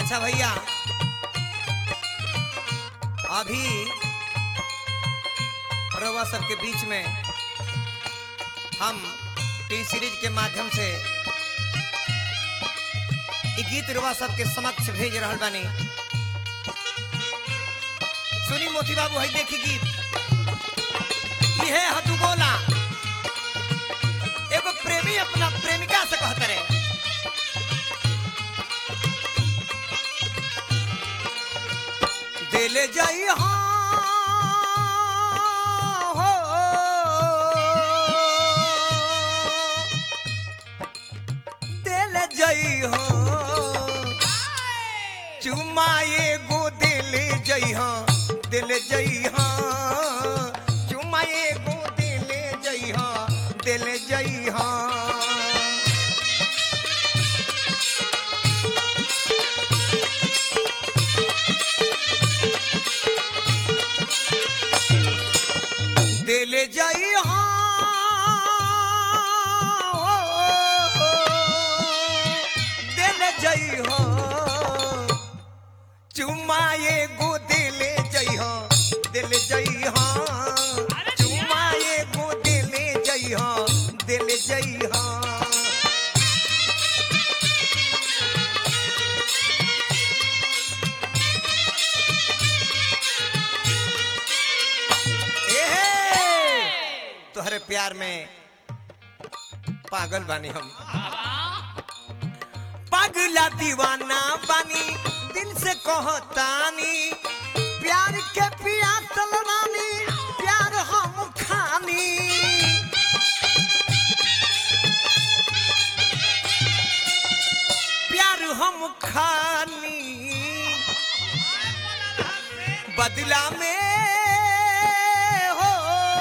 अच्छा भैया अभी रउआ सबके बीच में हम टी सीरीज के माध्यम से इ गीत रुआ सबके समक्ष भेज रहल बानी सुनी मोती बाबू है देखी गीत इहे हतु बोला एगो प्रेमी अपना प्रेमिका से कहत रहे दिल जाई हाँ हो दिल जाई हो चुमाए गो दिल जई हाँ दिल जई हाँ चुमाए गो दिल जई हाँ दिल जई हाँ दिल जई दिल जई हो चुमाए गो दिल जई हो दिल जई हो चुमाए गो दिल जई हो दिल जई हो एहे! तोहरे प्यार में पागल बानी हम पागला दीवाना बानी दिल से कहतानी प्यार के पियासल रानी प्यार हम खानी प्यार हम खानी बदला में हो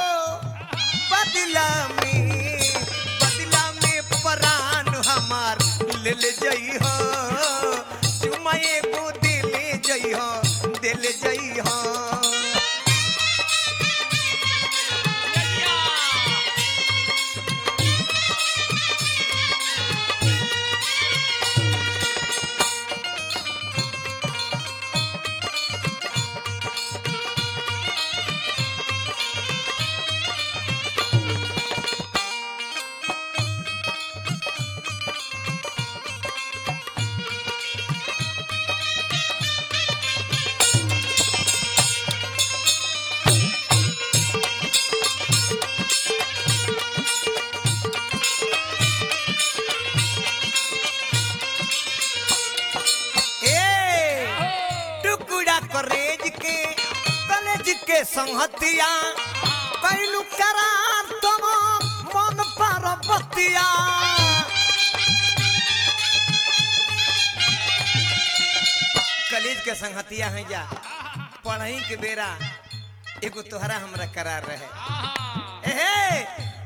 बदला में बदला में परान हमार ले ले जई हो चुमाए को दिल जई हो दिल जई हो ए टुकड़ा करेज के कलेज के संहतिया कैलू करार तुम मन पर बतिया कलेज के संहतिया है जा पढ़ाई के बेरा एगो तोहरा हमरा करार रहे एहे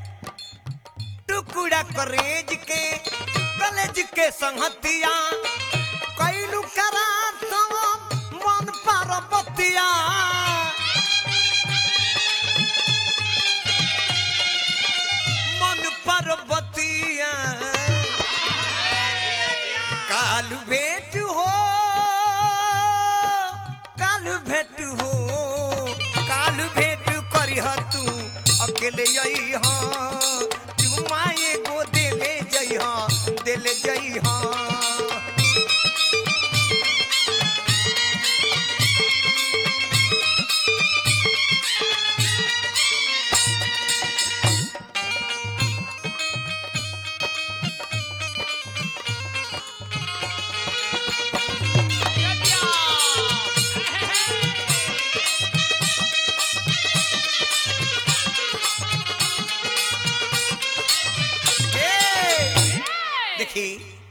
टुकड़ा करेज के कलेज के संहतिया कैलू करार तुम मन पर बतिया मन पर बतिया काल भेट हो काल भेट हो काल भेट करिह तू अकेले यही हाँ चुमाए गो दिले जई हाँ दिल जई हाँ ए, देखी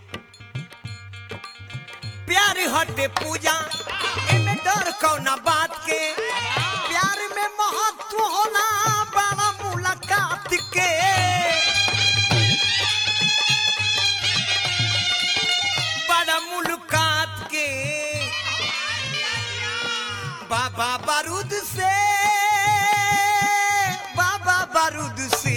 प्यार हटे पूजा एमे डर कौना बात के प्यार में महत्व होना बड़ा मुलाकात के बड़ा मुलाकात के बाबा बारूद से बाबा बारूद से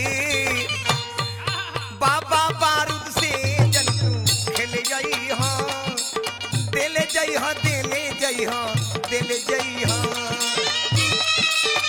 बाबा बारूद से जंतु खेल जाई हाँ दिल जई हाँ जई हाँ दिल जई हाँ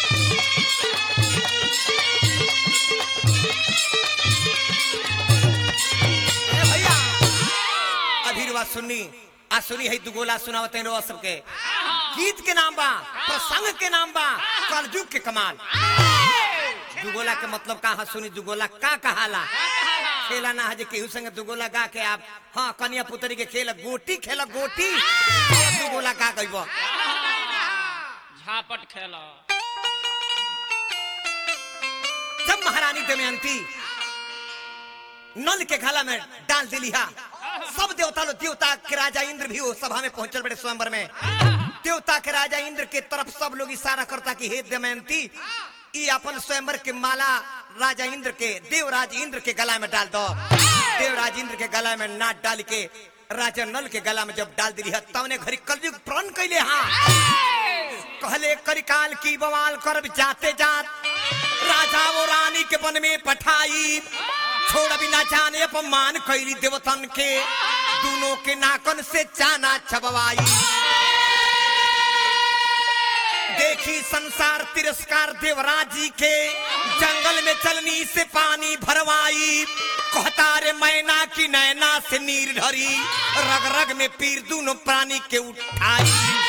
ए भैया अभी रुआ सुननी आ सुनी है दुगोला सुनावते हैं रुआ सबके गीत के नाम बा प्रसंग के नाम बा कलयुग के कमाल दुगोला के मतलब का हा सुनी दुगोला का कहाला खेला ना है जे केहू संगे दुगोला गा के आप हाँ कन्या पुतरी के खेल गोटी खेल गोटी खेल दुगोला का कहब झापट खेल जब महारानी दमयंती नल के घाला में डाल दिली हा सब देवता लोग देवता के राजा इंद्र भी हो सभा में पहुंचल बड़े स्वयंवर में देवता के राजा इंद्र के तरफ सब लोग इशारा करता कि हे दमयंती ई अपन स्वयंवर के माला राजा इंद्र के देवराज इंद्र के गला में डाल दो देवराज इंद्र के गला में नाट डाल के राजा नल के गला में जब डाल दिली है तवने घड़ी कलयुग प्रण कैले हा कहले करिकाल की बवाल कर जाते जात राजा वो रानी के वन में पठाई छोड़ बिना जाने अपमान कैली देवतन के दोनों के नाकन से चाना छबवाई देखी संसार तिरस्कार देवराज जी के जंगल में चलनी से पानी भरवाई कहता रे मैना की नैना से नीर ढरी रग रग में पीर दोनों प्राणी के उठाई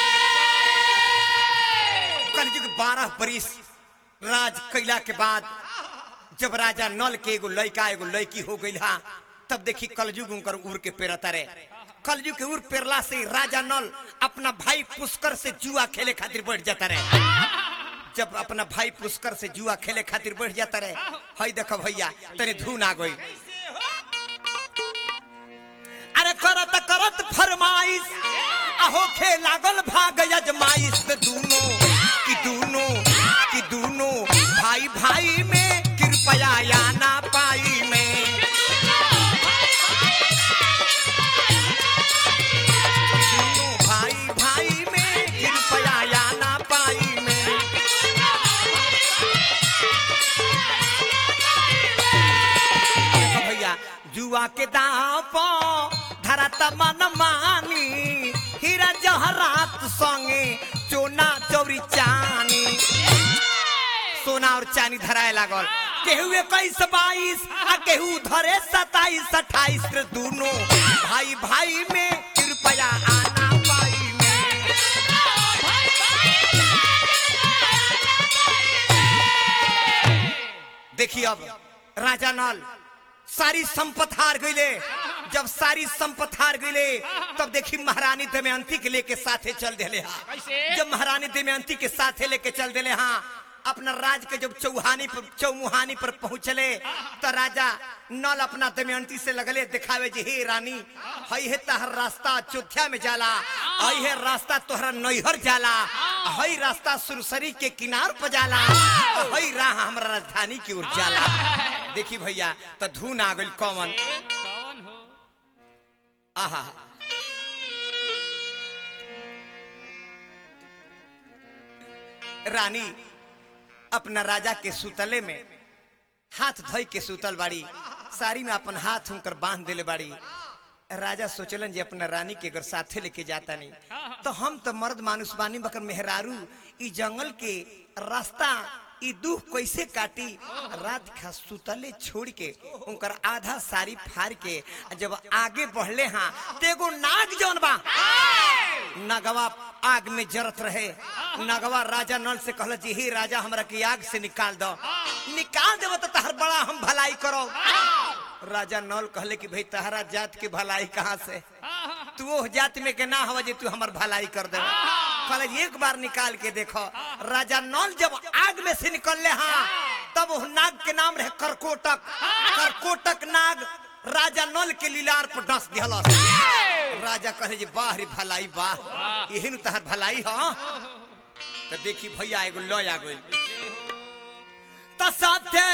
कलयुग बारह बरिस राज कैला के बाद जब राजा नल के एगो लड़का एगो लड़की हो गई हा तब देखी कलयुग उनकर उड़ के पेरता रे कलयुग के उड़ पेरला से राजा नल अपना भाई पुष्कर से जुआ खेले खातिर बैठ जाता रहे जब अपना भाई पुष्कर से जुआ खेले खातिर बैठ जाता रहे हई देखो भैया तने धुन आ गई अरे करत करत फरमाइश अहो खे लागल भाग यजमाइश में दूनो कि दूनो कि दूनो भाई भाई में कृपया या ना पाई में दूनो भाई भाई में कृपया या ना पाई में देखो भैया जुआ के दाव पो धरत मन मानी हीरा जहरात संगे चोना चौरी चानी सोना और चानी धराए लागल केहू इक्कीस बाईस आ केहू धरे सताईस अट्ठाईस रे दोनों भाई भाई में कृपया आना पाई में देखिए अब राजा नल सारी संपत हार गईले जब सारी संपत हार गईले तब देखी महारानी दमयंती के लेके साथे चल देले हा कैसे? जब महारानी दमयंती के साथे लेके चल देले हाँ अपना राज के जब चौहानी पर चौमुहानी पर पहुंचले तो राजा नल अपना दमयंती से लगले दिखावे जे हे रानी हई है तहर रास्ता अयोध्या में जाला हई है रास्ता तोहरा नैहर जाला हई रास्ता सुरसरी के किनार पर जाला हई राह हमरा राजधानी की ओर जाला देखी भैया तो धुन आ गइल कौन कौन हो आहा रानी अपना राजा के सुतले में हाथ धोई के सुतल बाड़ी साड़ी में अपन हाथ उनकर बांध देले बाड़ी राजा सोचलन जे अपना रानी के अगर साथे लेके जाता नहीं तो हम तो मर्द मानुष बानी बकर मेहरारू ई जंगल के रास्ता ई दुख कैसे काटी रात खा सुतले छोड़ के उनकर आधा साड़ी फाड़ के आ जब आगे बढ़ले हाँ तो एगो नाग जौन बा नगवा आग में जरत रहे नगवा राजा नल से कहल जी हे राजा हमरा के आग से निकाल दो निकाल देव तो तहर बड़ा हम भलाई करो राजा नल कहले कि भाई तहरा जात के भलाई कहाँ से तू ओह जात में के ना हवा जे तू हमर भलाई कर दे कहले एक बार निकाल के देखो राजा नल जब आग में से निकलले हाँ तब वो नाग के नाम रहे करकोटक करकोटक नाग राजा नल के लीलार पर डस दिहलस राजा कहे जे वाह रे भलाई वाह यही नु तहर भलाई ह तो देखी भैया एगो लय आ गइल त साथे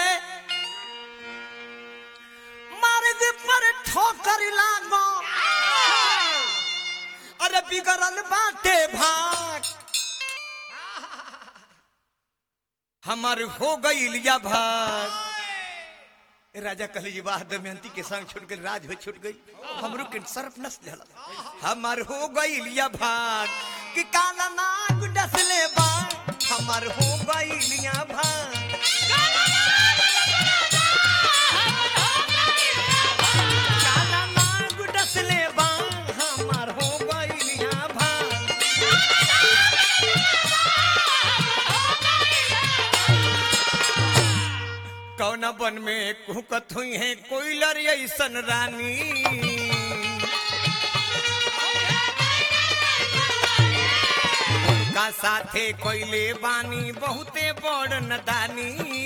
मर्द पर ठोकर लागो अरे बिगड़ल बाटे भाग हमर हो गईल या भाग राजा कहले जी वाह दमयंती के संग छूट गई राज हो छूट गई हमरो के सर्फ नस जाला हमर हो गईल या भाग कि काला नाग डसले बा हमर हो गइलिया भांग काला नाग डसले बा हमर हो गइलिया भांग कौन बन में कुहकत हुई है कोयलर ऐसन रानी का साथे कोइले बानी बहुते बड़ नदानी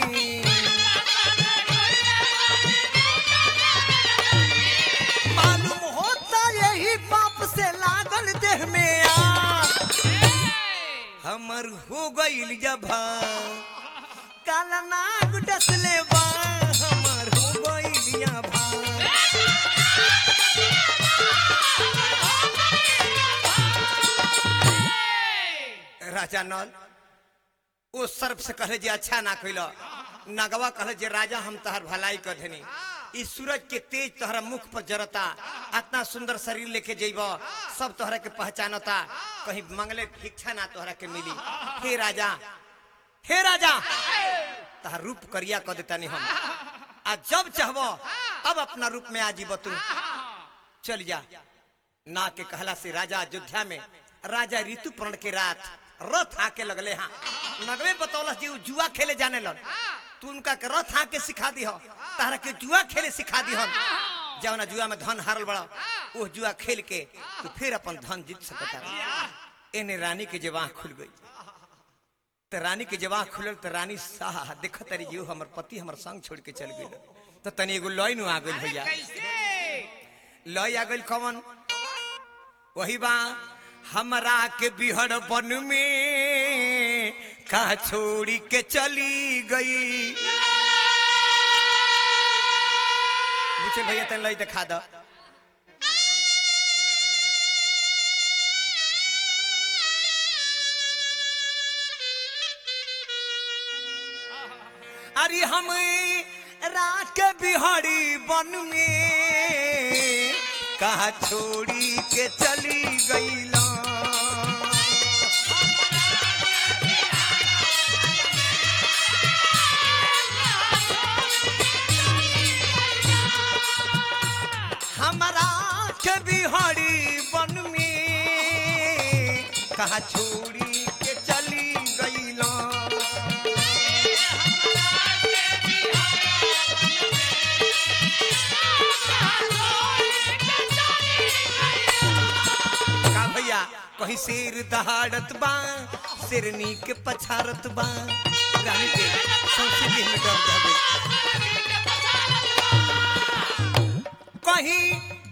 मालूम होता यही पाप से लागल देह में आग हमर हो गइल जब काला नाग डसले बा हमर हो गइलिया भांग राजा नल ओ सर्प से कहले जे अच्छा ना कइल नगवा कहले जे राजा हम तहर भलाई कर देनी ई सूरज के तेज तोहरा मुख पर जरता इतना सुंदर शरीर लेके जइब सब तोहरा के पहचानता कहीं मंगले भिक्षा ना तोहरा के मिली हे राजा हे राजा तहर रूप करिया कर देता नहीं हम आ जब चाहब अब अपना रूप में आ जीब तू चल जा ना के कहला से राजा अयोध्या में राजा ऋतुपर्ण के रात रथ आके लगले हाँ नगवे बतौलस जी उ जुआ खेले जाने लग तू उनका के रथ आके सिखा दी तारा के जुआ खेले सिखा दी जब ना जुआ में धन हारल बड़ा वो जुआ खेल के तू फिर अपन धन जीत सकता एने रानी के जवाह खुल गई तो रानी के जवाह खुलल तो रानी साह देख तारी जीव हमर पति हमर संग छोड़ के चल गई तो तनी एगो लॉय नु आ गइल भैया लॉय आ गइल कौन वही बा हमरा के बिहड़ बन में का छोड़ी के चली गई पूछे भैया तन लई दिखा दो अरे हम रात के बिहारी बन में कहा छोड़ी के चली गईला हमारा के बिहारी बन में कहा छोड़ी के चली गईला का भैया कहीं शेर दहाड़त बा शेरनी के पछारत बा रानी के सौंसे देह में डर जावे कहीं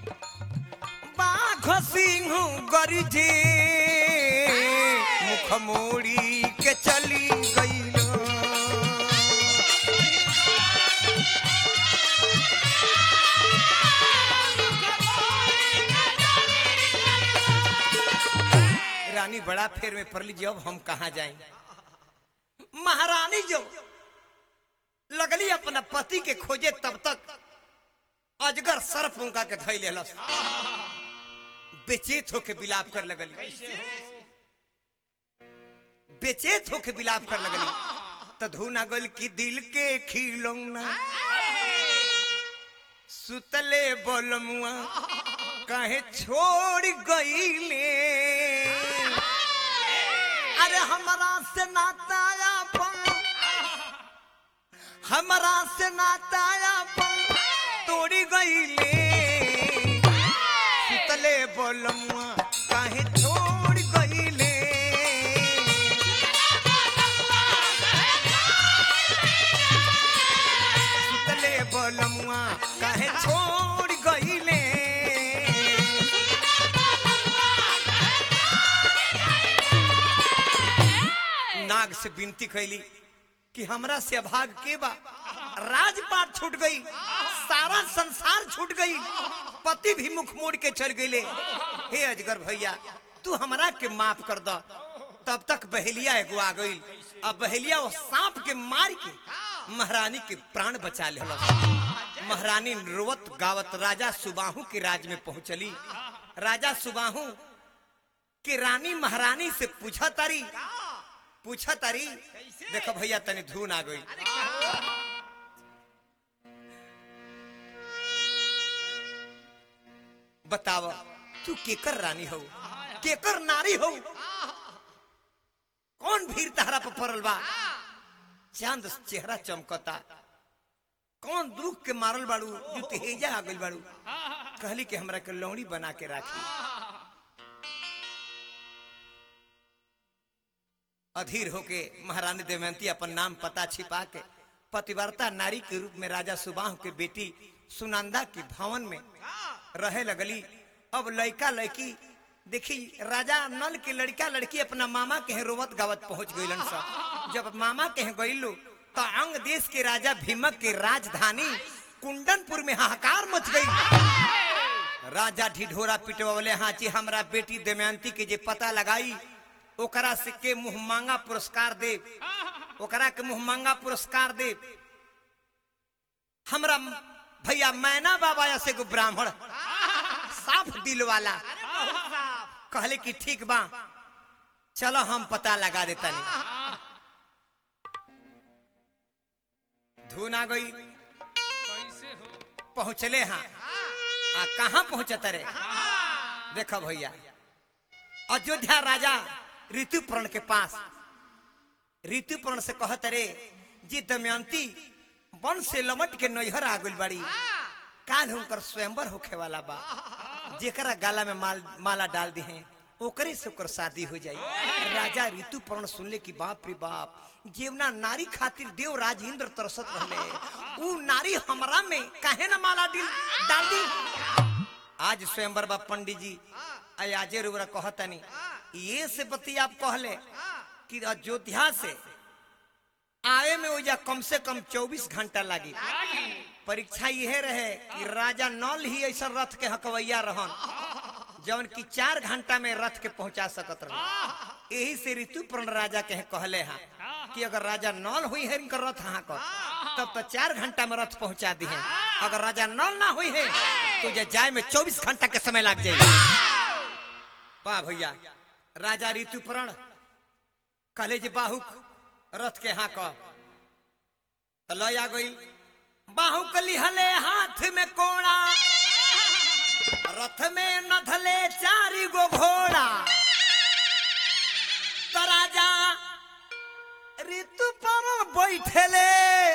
बाघ सिंह गरजे मुख मोड़ी के चली गईलो रानी बड़ा फेर में पड़ लीजिए अब हम कहा जाएं महारानी जो लगली अपना पति के खोजे तब तक अजगर सर्प उनका के धैल लेलस बेचेत होके बिलाप कर लगली बेचेत होके बिलाप कर लगली तो धुना गल की दिल के खिलौना सुतले बोलमुआ कहे छोड़ गईले अरे हमरा से नाताया पन हमरा से नाताया पन तोड़ी गईले सुतले बोलमुआ काहे छोड़ गईले सुतले बोलमुआ काहे छोड़ गईले नाग से विनती कैली कि हमरा से अभाग के बा राजपाट छूट गई सारा संसार छूट गई पति भी मुख मोड़ के चल गईले हे अजगर भैया तू हमरा के माफ कर द तब तक बहेलिया एगो आ गई अब बहेलिया वो सांप के मार के महारानी के प्राण बचा ले महारानी रोवत गावत राजा सुबाहू के राज में पहुंचली राजा सुबाहू कि रानी महारानी से पूछा तारी पूछा तारी कैसे? देखो भैया तनी धुन आ गई अरे क्या बताव तू केकर रानी हो केकर नारी हो कौन भीड़ तहरा पर पड़ल बा चांद चेहरा चमकता कौन दुख के मारल बाड़ू जो तेजा आ गइल बाड़ू कहली कि हमरा के लौड़ी बना के राखी अधीर होके महारानी दमयंती अपन नाम पता छिपा के पतिव्रता नारी के रूप में राजा सुबाह के बेटी सुनंदा के भवन में रहे लगली अब लड़का लड़की देखी राजा नल के लड़का लड़की अपना मामा के यहाँ रोवत गावत पहुंच गइलन सब जब मामा के यहाँ गइलो तो अंग देश के राजा भीमक के राजधानी कुंडनपुर में हाहाकार मच गई राजा ढिढोरा पिटवले हाची हमरा बेटी दमयंती के जे पता लगाई ओकरा से के मुंह मांगा पुरस्कार दे ओकरा के मुंह मांगा पुरस्कार दे हमरा भैया मैना बाबा ऐसे को ब्राह्मण साफ दिल वाला अरे बहुत साफ कहले कि ठीक बा चलो हम पता लगा देता नहीं धुन आ गई कैसे हो पहुंचले हाँ आ कहाँ पहुंचत रे देखो भैया अयोध्या राजा ऋतुपर्ण के पास ऋतुपर्ण से कहत रे जी दमयंती वन से लमट के नैहर आ गइल बाड़ी काल हुनकर स्वयंवर होखे वाला बा जेकरा गाला में माल माला डाल दी है ओकरे से ओकर शादी हो जाई राजा ऋतुपर्ण सुनले कि बाप रे बाप जेवना नारी खातिर देवराज इंद्र तरसत रहले ऊ नारी हमरा में काहे न माला डिल डाल दी आज स्वयंवर बा पंडित जी अयाजे रुबरा कहतनी ये से बती आप कहले कि अयोध्या से आए में ओजा कम से कम 24 घंटा लगी परीक्षा यह रहे कि राजा नल ही ऐसा रथ के हकवैया रहन जवन की चार घंटा में रथ के पहुंचा सकत रहे यही से ऋतुपर्ण राजा के कहले हा कि अगर राजा नल हुई है इनकर रथ हाँ कर तब तो चार घंटा में रथ पहुंचा दी है अगर राजा नल ना हुई है तो जे जाए में चौबीस घंटा के समय लग जाएगा वाह भैया राजा ऋतुपर्ण कहले जे बाहुक रथ के हाँ कह तो लय आ गई बाहु कली हले हाथ में कोड़ा रथ में नधले चारी गो घोड़ा तो राजा ऋतु पर बैठले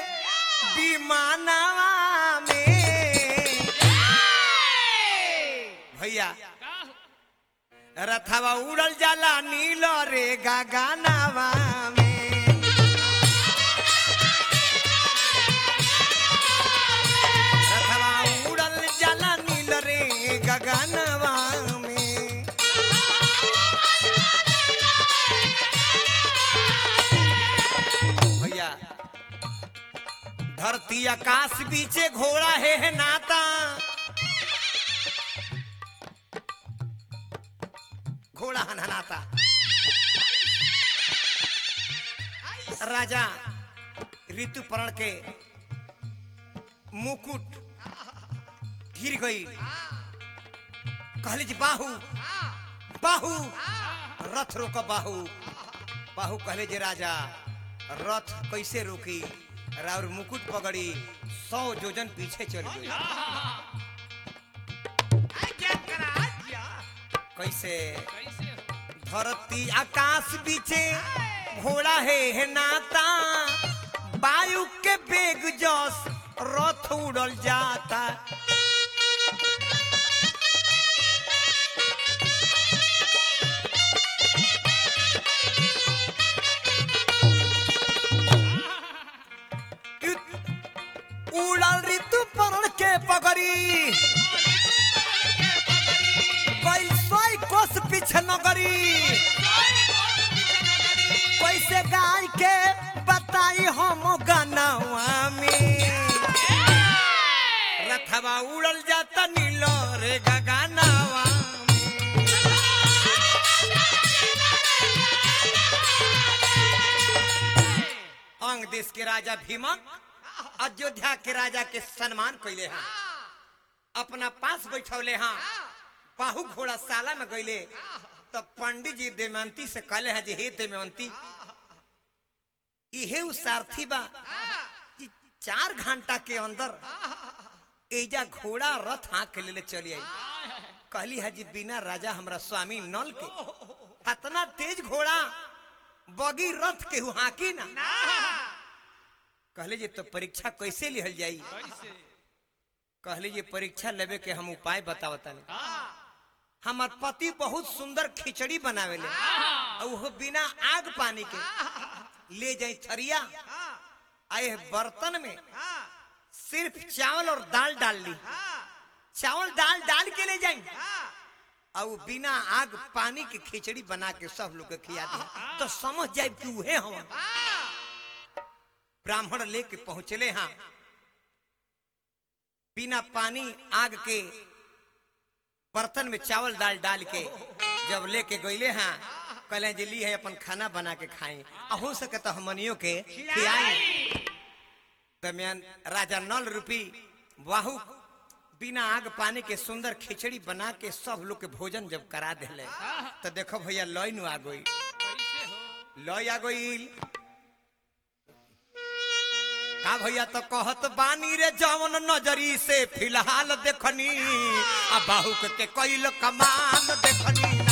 विमानवा में भैया रथवा उड़ल जाला नील रे गगनवा में रथवा उड़ल जाला नील रे गगनवा में भैया धरती आकाश बीचे घोड़ा है, है नाता घोड़ा हनहनाता राजा ऋतुपर्ण के मुकुट गिर गई कहली जी बाहू बाहू रथ रोक बाहू बाहू कहले जे राजा रथ कैसे रोकी राउर मुकुट पकड़ी सौ जोजन पीछे चल गई आई क्या करा क्या कैसे कैसे हो धरती आकाश बीचे घोड़ा है, है नाता वायु के बेग जस रथ उड़ल जाता उड़ल ऋतु परण के पगड़ी कैसे कोस पीछे नगरी कैसे गाय के बताई हम गनवा में रथवा उड़ल जाता नील रे गगनवा में। अंग देश के राजा भीमक अयोध्या के राजा के सम्मान कैले हैं अपना पास बैठौले हाँ बाहु घोड़ा साला में गईले तो पंडित जी दमयंती से कहले हैं जे हे दमयंती इहे उ सारथी बा कि चार घंटा के अंदर एजा घोड़ा रथ हाँक के लेले चली आई कहली है जी बिना राजा हमरा स्वामी नल के इतना तेज घोड़ा बगी रथ के हाकी ना कहले जी तो परीक्षा कैसे लिहल जाई कैसे कहले जी परीक्षा लेवे के हम उपाय बतावता हमार पति बहुत सुंदर खिचड़ी बनावेले और वो बिना आग पानी के ले जाई थरिया आए बर्तन में सिर्फ चावल और दाल डाल ली चावल दाल डाल के ले जाई और वो बिना आग पानी के खिचड़ी बना के सब लोग के खिया दी तो समझ जाए कि उहे हम ब्राह्मण लेके पहुंचले हाँ बिना पानी आग के बर्तन में चावल दाल डाल के जब लेके गईले हाँ कहले जे ली है अपन खाना बना के खाए हो सके तो हमनियों के खियाई दरमियान राजा नल रूपी बाहु बिना आग पानी के सुंदर खिचड़ी बना के सब लोग के भोजन जब करा दिले तो देखो भैया लय नु आ गई कैसे हो लय आ गई का भैया तो कहत बानी रे जवन नजरी से फिलहाल देखनी आ बाहुक के कैल कमाल देखनी ना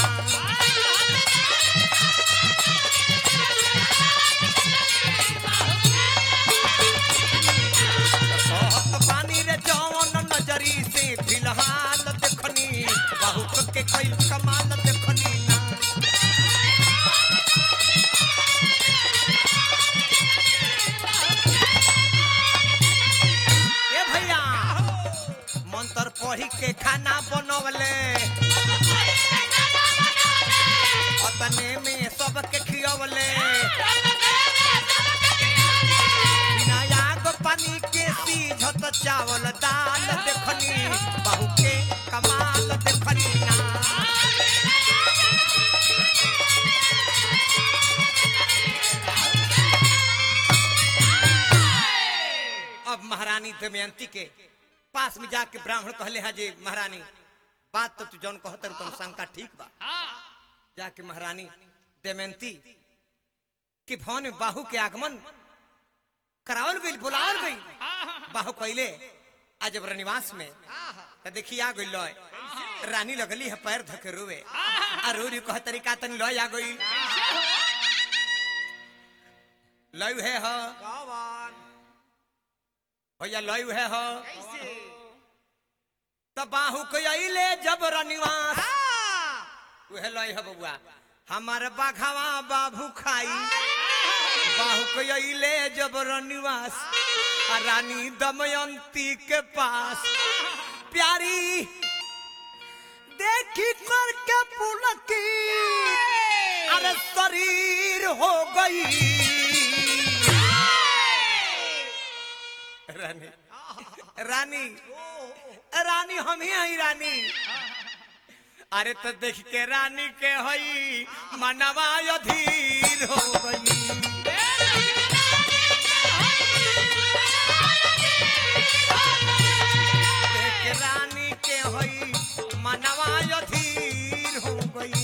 कहत बानी रे जवन नजरी से फिलहाल देखनी बाहुक के कैल कमाल देखनी ना ए भैया मंत्र पढ़ी के खाना बनवले अतने में सबके खियवले बिना आग पानी के सीझत चावल दाल देखनी बहु के कमाल देखनी ना अब महारानी दमयंती के पास में जाके ब्राह्मण कहले है जे महारानी बात तो तू जौन कहतर तुम शंका ठीक बा हाँ जाके महारानी दमयंती के भवन में बाहु के आगमन करावल गई बुलावल गई बाहु कहले आज जब रनिवास में तो देखी आ गई लय रानी लगली है पैर धके रोवे आ रो री कह तरीका तनी लय आ गई लय है ह भैया लय है ह तब बाहु के अइले जब रनिवास उहे लय है बउआ हमार बाघावा बाबू खाई बाहु के अइले जब रनिवास आ रानी दमयंती के पास प्यारी देखी करके पुलकी अरे शरीर हो गई रानी रानी रानी हम ही हई रानी अरे तो देख के रानी के हई मनवा अधीर हो गई देख के रानी के हई मनवा अधीर हो गई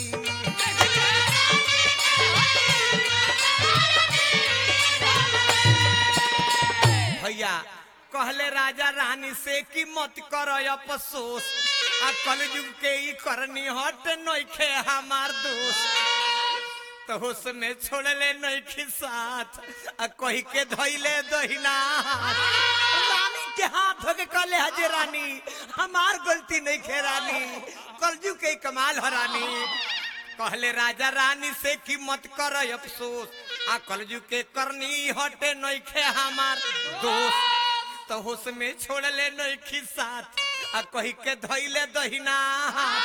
भैया कहले राजा रानी से कि मत करो अफसोस आ कलयुग के ई करनी हट नइखे हमार दोस्त तो उसमें छोड़ले नइखे साथ आ कही के धइले दहिना हाथ। रानी के हाथ धो के कहले हजे रानी हमार गलती नइखे रानी कलयुग के ई कमाल ह रानी कहले राजा रानी से कि मत कर अफसोस आ कलयुग के करनी हटे नइखे हमार दोस्त तो होश में छोड़ ले नइखी साथ आ कही के धइले दहिना हाथ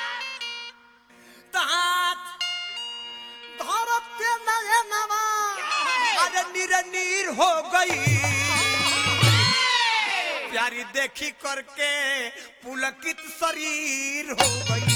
तो हाथ धरत के नयनवा अरे निरनीर हो गई प्यारी देखी करके पुलकित शरीर हो गई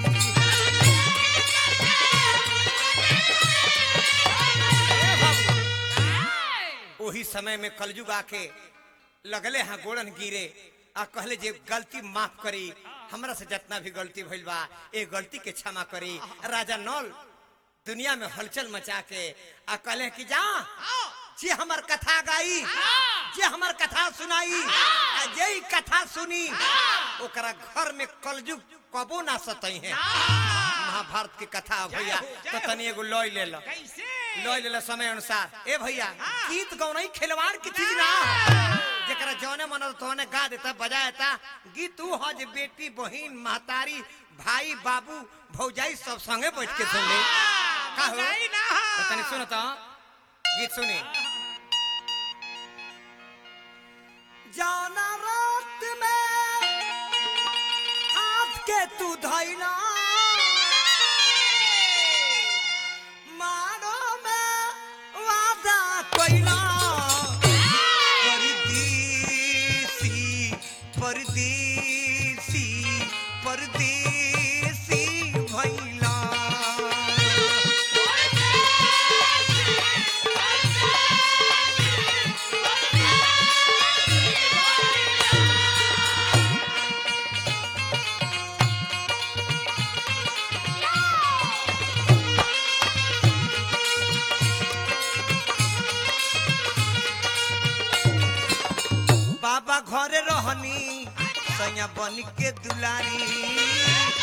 वही समय में कलयुग आके लगले हाँ गोड़न गिरे आ कहले जे गलती माफ करी हमरा से जितना भी गलती भइल बा ए गलती के क्षमा करी राजा नल दुनिया में हलचल मचा के आ कहले कि जा जे हमर कथा गाई जे हमर कथा सुनाई आ जे ई कथा सुनी ओकरा घर में कलयुग कबो ना सतई है महाभारत की कथा है भैया तो तनी एगो लॉय ले लो कैसे लॉय ले लो समय अनुसार ए भैया गीत गौनई खिलवाड़ की चीज ना जेकरा जौने मन तोने गा देता बजा देता गीत ऊ ह जे बेटी बहिन महतारी भाई बाबू भौजाई सब संगे बैठ के सुन ले का हो भौजाई ना हो। तो तनी सुनो तो गीत सुनी जाना रात में हाथ के तू धैला मारो में वादा कइला परदेसी परदेसी परदेसी भइला बाबा घरे रहनी सैया बन के दुलारी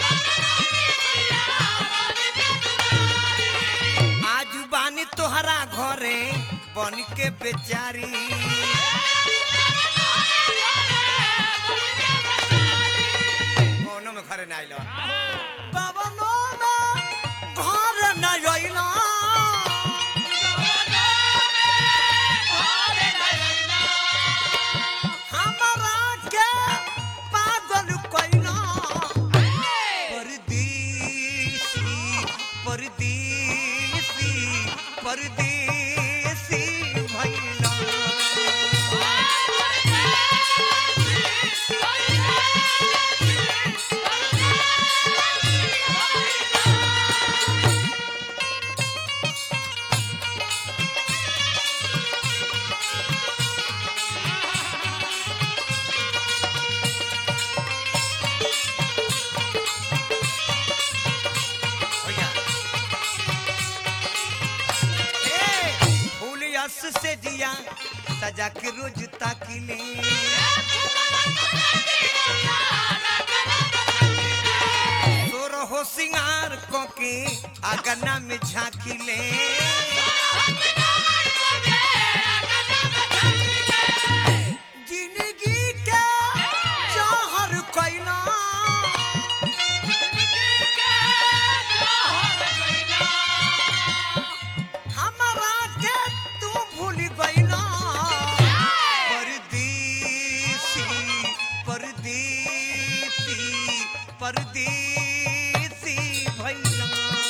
आजू बानी तोहरा घरे बन के बेचारी कोनो में घरे ना आइलो बाबा नो में घरे ना आइलो हमरा के पागल कइला परदेसी परदेसी परदेसी भइला भैया ए फूल यस से दिया सजा के रोज ताकिले तोर हो सिंगार को के अगना में झाकिले जिंदगी के जहर कइला हमरा के तू भूल गइला परदेसी परदेसी परदेसी भइला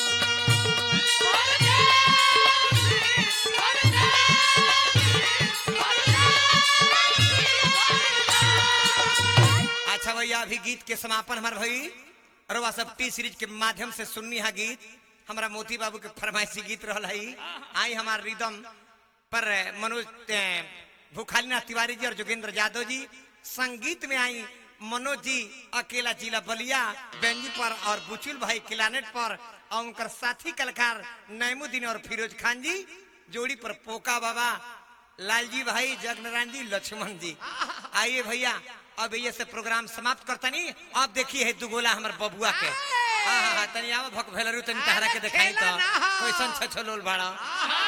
अच्छा भैया अभी गीत के समापन हमार भई रवा सब टी सीरीज के माध्यम से सुननी है गीत हमारा मोती बाबू के फरमाइशी गीत रहल है आई हमार रिदम पर मनोज ए, भूखालीनाथ तिवारी जी और जोगेंद्र यादव जी संगीत में आई मनोज जी अकेला जिला बलिया बेंजी पर और बुचुल भाई किलानेट पर और उनकर साथी कलाकार नैमुद्दीन और फिरोज खान जी जोड़ी पर पोका बाबा लालजी भाई जगनारायण जी लक्ष्मण जी आइए भैया अब ये से प्रोग्राम समाप्त करतनी अब देखिए है दुगोला हमर बबुआ के हाँ हाँ हाँ, तनी आवा भक भेलरू तनी तहरा के देखाई तो खेला ना हो। कैसन छछलोल बाड़ा